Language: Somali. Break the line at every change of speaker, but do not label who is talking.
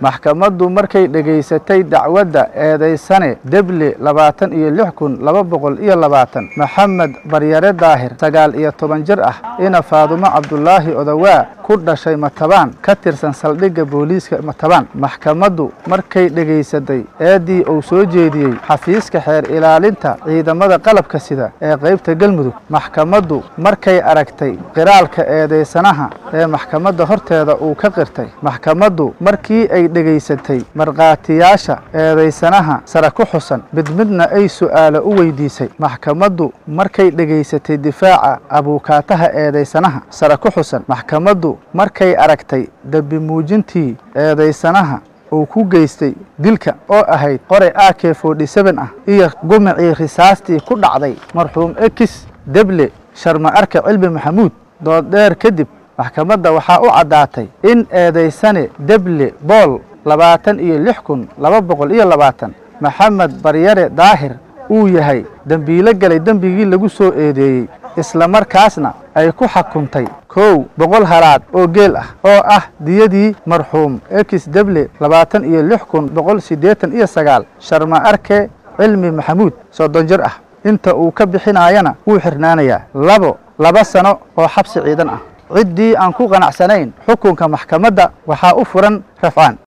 maxkamaddu markay dhegaysatay dacwadda eedaysane deble labaatan iyo lix kun laba boqol iyo labaatan maxamed baryare daahir sagaal iyo toban jir ah ina faadumo cabdulaahi odawaa ku dhashay matabaan ka tirsan saldhigga booliiska matabaan maxkamaddu markay dhegaysatay eeddii uu soo jeediyey xafiiska xeer ilaalinta ciidamada qalabka sida ee qaybta galmudug maxkamaddu markay aragtay qiraalka eedaysanaha ee maxkamadda horteeda uu ka qirtay maxkamaddu markii ay dhegaysatay markhaatiyaasha eedaysanaha sare ku xusan mid midna ay su'aalo u weydiisay maxkamaddu markay dhegaysatay difaaca abuukaataha eedaysanaha sare ku xusan maxkamaddu markay aragtay dembi muujintii eedaysanaha uu ku geystay dilka oo ahayd qoray a k forty seven ah iyo gumicii risaastii ku dhacday marxuum ekis deble sharma arka cilmi maxamuud dooddheer kadib maxkamadda waxaa u caddaatay in eedaysane deble bool labaatan iyo lix kun laba boqol iyo labaatan maxamed baryare daahir uu yahay dembiilo galay dembigii lagu soo eedeeyey isla markaasna ay ku xukuntay kow boqol halaad oo geel ah oo ah diyadii marxuum ekis deble labaatan iyo lix kun boqol siddeetan iyo sagaal sharma arke cilmi maxamuud soddon jir ah inta uu ka bixinaayana wuu xirnaanayaa labo laba sano oo xabsi ciidan ah ciddii aan ku qanacsanayn xukunka maxkamadda waxaa u furan rafcaan